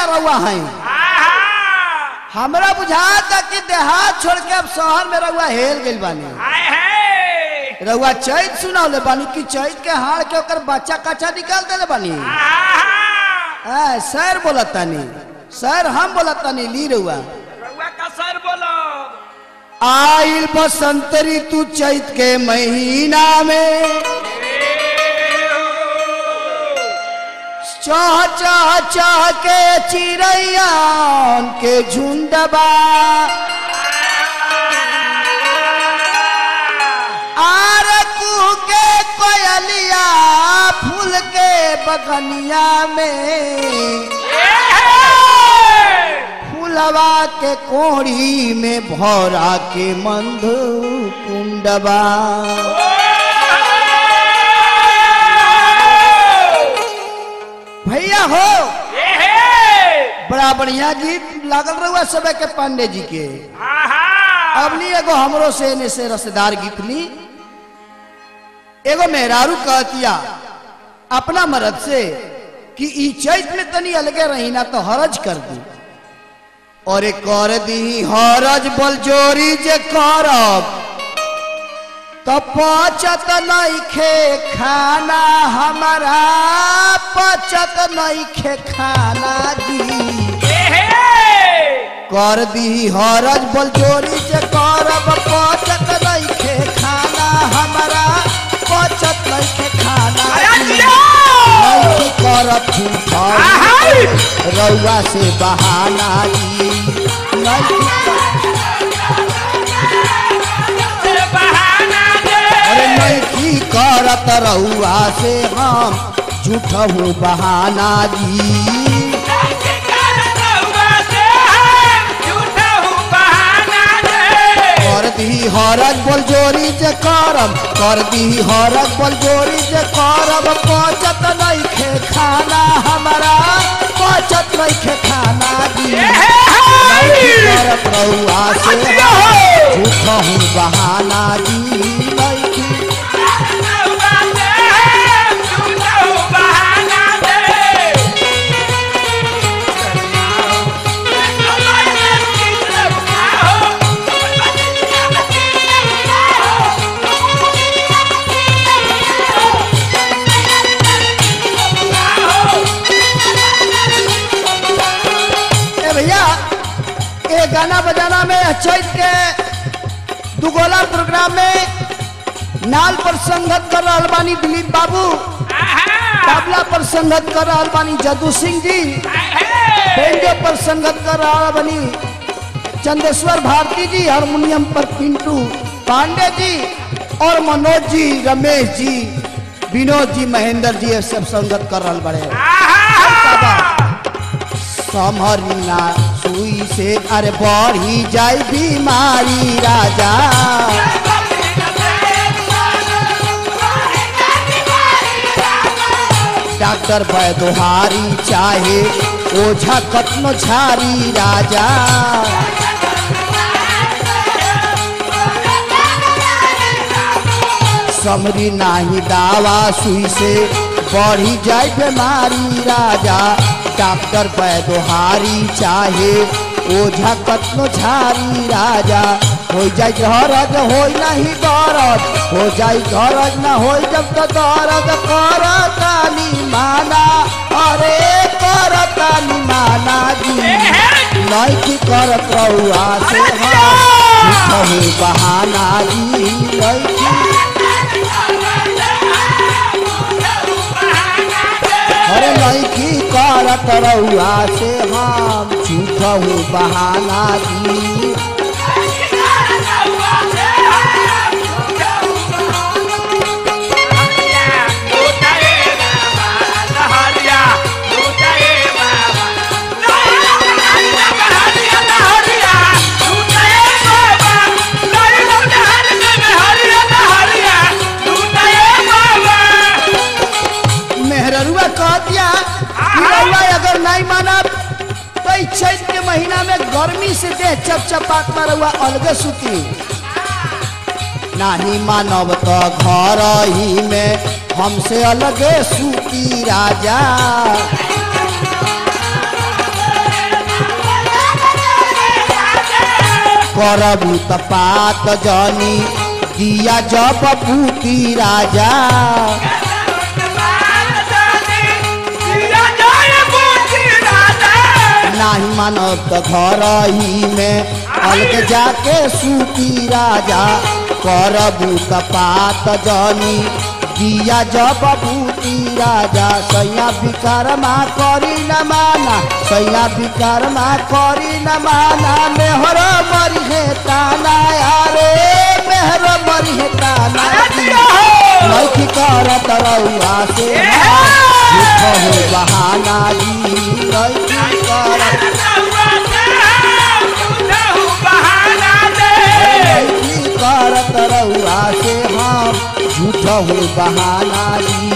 का रउआ है हमरा बुझाता कि देहात छोड़ के अब शहर में रउआ हेल गइल बानी रउआ चैत सुनावले बानी कि चैत के हाड़ के ओकर बच्चा कच्चा निकाल देले बानी आ, सर बोलतानी सर हम बोलतानी ली रउआ सर बोलो आइल बसंत ऋतु चैत के महीना में चाह चाह चाह के चिड़ैयान के झुंडबा आर कुह के कोयलिया फूल के बगनिया में फूलवा के कोड़ी में भौरा के मंद कुंडबा भैया हो बड़ा बढ़िया गीत लागल रहुआ सब के पांडे जी के अब ली एगो हमरो से एने से रसदार गीत ली एगो मेहरारू कहतिया अपना मरद से कि ई चैत में तनी अलगे रही ना तो हरज कर दी और एक कर दी हरज बल जोरी जे करब तो पचत नइखे खाना हमारा पचत नइखे खाना दी कर दी हरज बल जोरी जे करब पचत नइखे खाना हमारा पचत नइखे खाना दी नइखे करत झूठा रउआ से बहाना दी नइखे अरे नइखी करत रउआ से हम झूठहू बहाना दी कर दी हरज बोल जोरी जे करब कर दी हरज बोल जोरी जे करब पचत नइखे खाना हमारा पचत नइखे खाना दी नइखी करत रउआ से हम झूठहू बहाना दी नइखी ए भैया ये गाना बजाना में चैत के दुगोला प्रोग्राम में नाल पर संगत कर रहल बानी दिलीप बाबू तबला पर संगत कर रहल बानी जदू सिंह जी बेंजो पर संगत कर रहल बानी चंदेश्वर भारती जी हारमोनियम पर पिंटू पांडे जी और मनोज जी रमेश जी विनोद जी महेंद्र जी ये सब संगत कर रहल बड़े समरिना सुई से अरे बढ़ी जाई बीमारी राजा डॉक्टर बैदोहारी चाहे ओझा कतनो झारी राजा समरी नाही दावा सुई से बढ़ी जाए बीमारी राजा डॉक्टर बैदोहारी चाहे ओझा कतनो झारी राजा हो जाए गरज हो नहीं गरज हो जाए गरज ना हो जब तो गरज कर तानी माना अरे कर तानी माना जी नहीं की करत रहुआ से हम बहाना जी नहीं की अरे लड़की करत रउआ से हम झूठहू बहाना दी मेहररुआ कह दिया कि रउआ अगर नहीं मानब तो ई चैत के महीना में गर्मी से देह चपचपात में रउआ अलगे सुती नाही मानब तो घर ही में हमसे अलगे सूती राजा करबू त पात जनी दिया जब पूती राजा नाही मानब त घर ही में अलग जाके सूती राजा करबू त पात जनी दिया जब भूती राजा सैया विकरमा करी न माना सैया विकरमा करी न माना मेहर मरी है ताना यारे मेहर मरी है ताना लैकी करत रउआ से झूठ हो बहाना जी लैकी करत लैकी करत रउआ से हम झूठ हो बहाना जी